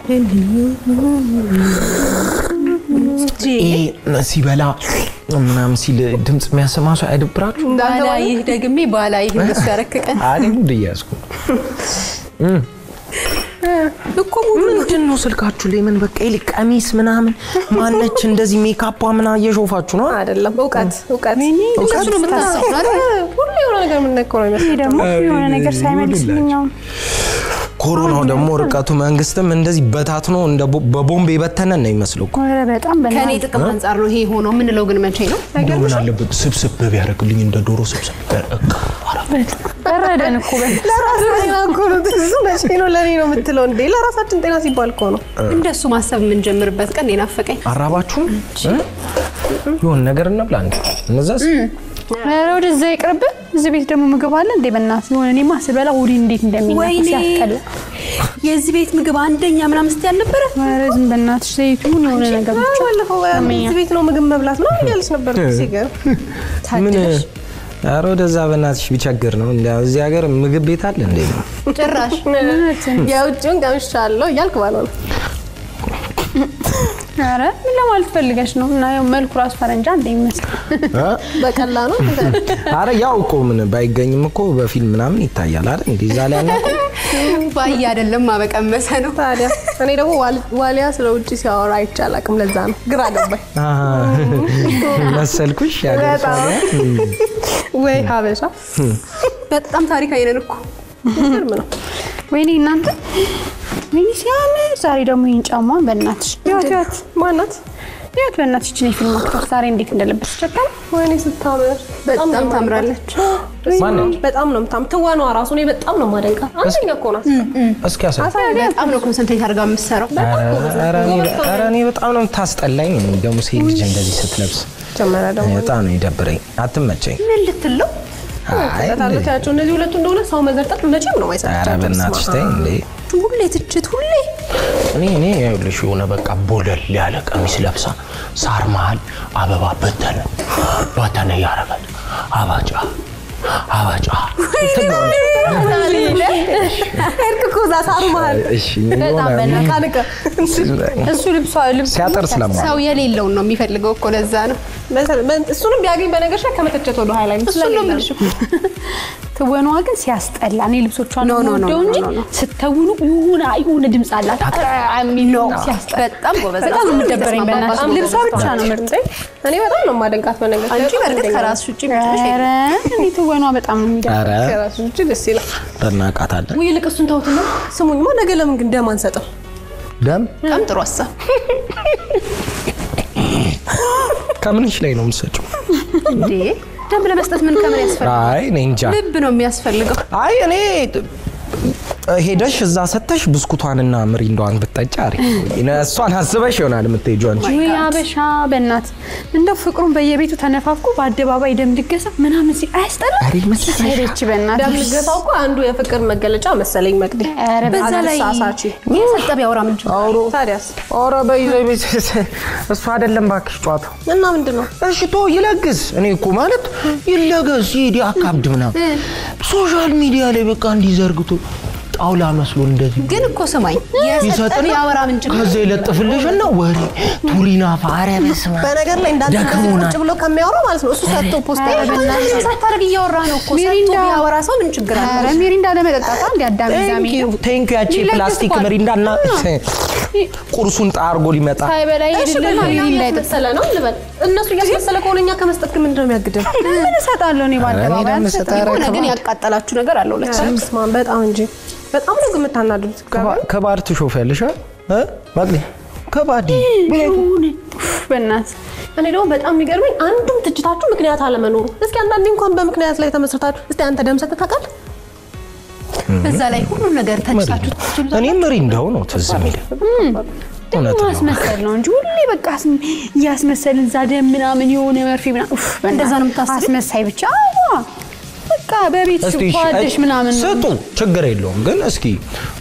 ይሄ ሲበላ ምናምን ሲል ድምፅ የሚያሰማ ሰው አይደብራችሁ? ባላይህ ደግሜ ባላይህ እንደሱ ያረክቀን እኔ ሙድ እያዝኩ ነው። እኮ ሙሉ ምንድን ነው ስልካችሁ ላይ ምን በቃ ይልቅ ቀሚስ ምናምን ማነች እንደዚህ ሜካፓ ምና እየሾፋችሁ ነው? አይደለም እውቀት እውቀት እሱ ነው የምታስቡት አይደል? ሁሉ የሆነ ነገር የምንነካው ነው ይሄ ይመስላል። ደግሞ የሆነ ነገር ሳይመልስልኝ አሁን ኮሮናው ደግሞ ርቀቱ መንግስትም እንደዚህ በታትኖ እንደ ቦ- በቦምብ የበተነን ነው ይመስለው እኮ። ኧረ በጣም ከኔ በእናትህ ጥቅም አንጻር ነው ይሄ ሆነው የምንለው ግን መቼ ነው? እንደው ምን አለበት ስብስብ ቢያደርግልኝ እንደ ዶሮ ስብስብ ቢያደርግ። በረደን እኮ በል ለራስ ጤና እኮ ነው እሱ መቼ ነው ለእኔ ነው የምትለው እንዴ? ለራሳችን ጤና ሲባል እኮ ነው። እንደሱ ማሰብ የምንጀምርበት ቀን የናፈቀኝ አራባችሁም እ? የሆነ ነገር እንብላ እንዴ እነዛስ ኧረ ወደዛ ይቅርብህ። እዚህ ቤት ደግሞ ምግብ አለ እንዴ? በእናትህ የሆነ እኔማ ስበላ ሆዴ እንዴት እንደሚነፋ ወይኔ ሲያስጠላ። የዚህ ቤት ምግብ አንደኛ ምናምን ስትይ አልነበረ? ኧረ ዝም በእናትሽ ዘይቱን የሆነ ነገር ብቻ ባለፈው እዚህ ቤት ነው ምግብ መብላት ነው እያለች ነበር። ሲገርም ምን ታድለሽ ኧረ ወደዛ በእናትሽ ቢቸግር ነው እንደ እዚህ ሀገር ምግብ ቤት አለ እንዴ ጭራሽ የውጭውን ቀምሻለሁ እያልክ ባለው ነው። ኧረ ምን ለማለት ፈልገሽ ነው? እና ያው መልኩ ራሱ ፈረንጃ እንደሚመስል በቀላ ነው አረ ያው እኮ ምን ባይገኝም እኮ በፊልም ምናምን ይታያል አይደል እንዴ እዛ ላይ ያለ ባየ አይደለም ማበቀመሰ ነው። ታዲያ እኔ ደግሞ ዋል- ዋሊያ ስለ ውጭ ሲያወራ አይቼ አላውቅም። ለዛ ነው ግራ ገባኝ። መሰልኩሽ ያገር ሰው ላይ? ወይ ሀበሻ በጣም ታሪካዊ ነን እኮ ግርም ነው። ወይኔ እናንተ ወይኔ ሲያምር። ዛሬ ደግሞ ይህን ጫማን በእናትሽ ያት ያት ማናት? ያት በእናትሽ ችን የፊልም አክተር ዛሬ እንዴት እንደለበሰች ቸካል ወይኔ ስታምር በጣም ነው ታምራለች። ማነች? በጣም ነው የምታምር። ትወኗ ራሱ እኔ በጣም ነው የማደንቃት። አንደኛ እኮ ናት። እስኪ ያሳይ በጣም ነው ኮንሰንትሬት አድርጋ የምትሰራው። ኧረ እኔ- ኧረ እኔ በጣም ነው የምታስጠላኝ እኔ ደግሞ ሴት ልጅ እንደዚህ ስትለብስ ጀመሪያ ደግሞ በጣም ነው የደብረኝ አትመቸኝ ምን ልትለው አይ ታለት ያቸው እነዚህ ሁለቱ እንደሆነ ሰው መዘርጠጥ መቼም ነው ኧረ ማይሰጣቸው። በእናትሽ ተይ እንዴ ሁሌ ትችት ሁሌ እኔ እኔ ይኸውልሽ የሆነ በቃ ቦለል ያለ ቀሚስ ለብሳ ሳር መሀል አበባ በተነ በተነ እያረጋል አባጫ አባጫ ሄድክ እኮ እዛ ሳሩ መሀል እሺ የሆነ ቃንቀ እሱ ልብሷ ልብሱ ሲያጠር ስለማ ሰው የሌለውን ነው የሚፈልገው እኮ ለዛ ነው። እሱንም ቢያገኝ በነገር ላይ ከመተቸት ወደ ኋላ እሱን ነው የምልሽ እኮ። ትወኗ ግን ሲያስጠላ። እኔ ልብሶቿን ኖ፣ ኖ፣ ኖ፣ ወደው ኖ፣ እንጂ ኖ፣ ኖ። ስትተውኑ የሆነ የሆነ ድምፅ አላት የሚል ነው ሲያስጠላ። በጣም ጎበዝ በጣም ነው የምትደበረኝ በእናትሽ። በጣም ልብሷ ብቻ ነው ምርጥ። እኔ በጣም ነው የማደንቃት በነገር ላይ አንቺ በጣም በእርግጥ አንደኛ ከራስሽ ውጭ ምትልሽ ኧረ እኔ ትወኗ በጣም ነው የሚደብረኝ። ኧረ ናት። ከራሱ ውጭ ደስ ይላል። እናቃታለን ውይ ይልቅ እሱን ተውትና ስሙኝማ፣ ነገ ለምን ግን ደም አንሰጥም? ደም በጣም ጥሩ ሀሳብ። ከምንሽ ላይ ነው የምትሰጪው እንዴ ደም ለመስጠት ምን ከምን ያስፈልጋል? አይ እኔ እንጃ ልብ ነው የሚያስፈልገው። አይ እኔ ሄደሽ እዛ ሰተሽ ብስኩቷንና ምሪንዳዋን ብትጠጪ አሪፍ ነው። እሷን አስበሽ ይሆናል የምትሄጂው አንቺ ወይ አበሻ በእናት እንደው ፍቅሩን በየቤቱ ተነፋፍቆ በአደባባይ ደም ልገሳ ምናምን ሲ አያስጠላ ኧረ ይመስልሻል? ሄደች በእናት ደም ልገሳው እኮ አንዱ የፍቅር መገለጫ መሰለኝ መቅዲ። ኧረ በዛ ላይ አሳሳች የሰጠ ቢያወራ ምን ችግር አለው? ታዲያስ ኧረ በይ በይ በይ፣ እሱ አይደለም እባክሽ ጨዋታው። እና ምንድን ነው እሺ ቶ ይለግስ። እኔ እኮ ማለት ይለገስ ይሄድ ያካብድ ምናምን ሶሻል ሚዲያ ላይ በቃ እንዲዘርግቶ ጣውላ መስሎ እንደዚህ ግን እኮ ስማኝ የሰጠ ይሰጥና ቢያወራ ምን ችግር ከዛ ይለጥፍልሽና ወሬ ቱሪና ፋረ በስመ አብ። በነገር ላይ እንዳንተ ደክሞናል። ቁጭ ብሎ ከሚያወራው ማለት ነው እሱ ሰጥቶ ፖስት ምንም ሳታደርግ እያወራ ነው እኮ ሰጥቶ ሚሪንዳ። ቢያወራ ሰው ምን ችግር አለ? ኧረ ሚሪንዳ ለመጠጣት አንድ አዳም ዛሜ ቴንኪ ያቺ ሊለግስ ፕላስቲክ እኮ ምሪንዳ እና ቁርሱን ጣርጎ ሊመጣ ሳይበላ ይሄድልን ሚሪንዳ ይጠጣ እያስመሰለ ነው ልበል። እነሱ እያስመሰለ ከሆነ እኛ ከመስጠት ግን ምንድን ነው የሚያግደን? ምን እሰጣለሁ እኔ በአደባባይ ደግሞ አልሰጥም። ስጠራ ሆነ ግን ያቃጠላችሁ ነገር አለው ለች ኧረ በስመ አብ፣ በጣም እንጂ በጣም ነው ግን የምታናድዱት። ከባድ ትሾፍ ያለሽ ማግኔ ከባድ በእናት እኔ ደግሞ በጣም የሚገርመኝ አንዱም ትችታችሁ ምክንያት አለመኖሩ። እስኪ አንዳንዴ እንኳን በምክንያት ላይ ተመስርታችሁ እስቲ አንተ ደም ሰጥተህ ታውቃለህ? በዛ ላይ ሁሉም ነገር ተችታችሁ ትችሉ እኔ ምሪንዳው ነው ትዝ የሚለኝ እውነት ነው። ማስመሰል ነው እንጂ ሁሌ በቃ አስም- እያስመሰልን እዛ ደም ምናምን የሆነ መርፌ ምናምን ኡፍ፣ በእናትህ እንደዛ ነው የምታስቢው? አስመሳይ ብቻ አዎ። በቃ በቤት እስቲ እሺ፣ ጓደሽ ምናምን ስጡ ችግር የለውም ግን እስኪ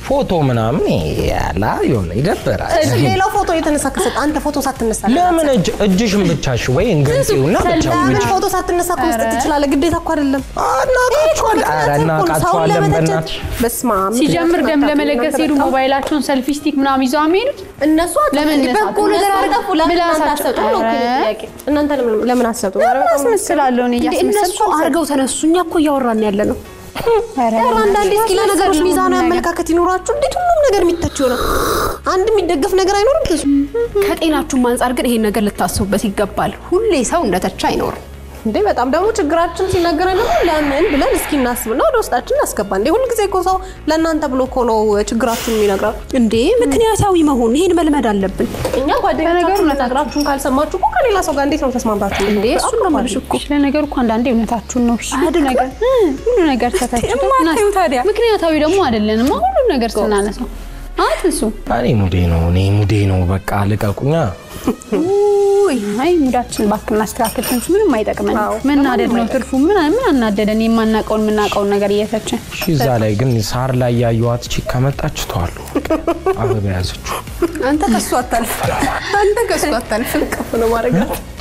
ፎቶ ምናምን ያላ የሆነ ይደብራል። እሺ፣ ሌላው ፎቶ የተነሳ ከሰጥ አንተ ፎቶ ሳትነሳ ለምን እጅ እጅሽን ብቻሽ ወይ እንገንጪውና ብቻ ለምን ፎቶ ሳትነሳ እኮ መስጠት ትችላለህ? ግዴታ እኮ አይደለም። እናቃቸዋለን። ኧረ እናቃቸዋለን በእናትሽ በስማ ሲጀምር ደም ለመለገስ ሄዱ ሞባይላቸውን ሰልፊ ስቲክ ምናምን ይዘው የሚሄዱት እነሱ ለምን በጎ ነገር አድርገው ለምን እናንተ አትሰጡም ነው እኮ የኔ ጥያቄ። እናንተ ለምን- ለምን አትሰጡም? ኧረ በጣም አስመስላለሁ እኔ እንዴ እነሱ እያስመሰልኩ አድርገው ተነሱ። እኛ እኮ እያወራን ያለ ነው። ኧረ ኧረ አንዳንዴ እስኪ ለነገሮች ነው ሚዛናዊ ነገር። አመለካከት ይኖራችሁ። እንዴት ሁሉም ነገር የሚተች ይሆናል? አንድ የሚደገፍ ነገር አይኖርም። ብዙ ከጤናችሁም አንጻር ግን ይሄን ነገር ልታስቡበት ይገባል። ሁሌ ሰው እንደተቻ አይኖርም። እንዴ በጣም ደግሞ ችግራችን ሲነገረን ደግሞ ለምን ብለን እስኪ እናስብና ወደ ውስጣችን እናስገባ። እንዴ ሁልጊዜ እኮ ሰው ለእናንተ ብሎ እኮ ነው ችግራችሁን የሚነግረው። እንዴ ምክንያታዊ መሆን ይሄን መልመድ አለብን። እኛ ጓደኞቻችሁ ነግራችሁን ካልሰማችሁ እኮ ከሌላ ሰው ጋር እንዴት ነው ተስማምታችሁ? እንዴ እሱን ነው የምልሽ እኮ። ለነገሩ እኮ አንዳንዴ እውነታችሁን ነው። እሺ ሁሉ ነገር እ ሁሉ ነገር ተተችቶ የማታዩ ታዲያ። ምክንያታዊ ደግሞ አይደለንም። ሁሉ ነገር ስናነሳው አትንሱ። እኔ ሙዴ ነው እኔ ሙዴ ነው። በቃ ልቀቁኛ። ውይ አይ ሙዳችን እባክህ እናስተካክል። ትንሱ ምንም አይጠቅመን። አዎ፣ መናደድ ነው ትርፉ። ምን ምን አናደደን? የማናውቀውን የምናውቀውን ነገር እየተችን እሺ፣ እዛ ላይ ግን ሳር ላይ ያየኋት ቺክ ከመጣች ተዋሉ አበባ ያዘችው። አንተ ከሱ አታልፍ፣ አንተ ከሱ አታልፍ። ከፍ ነው ማድረግ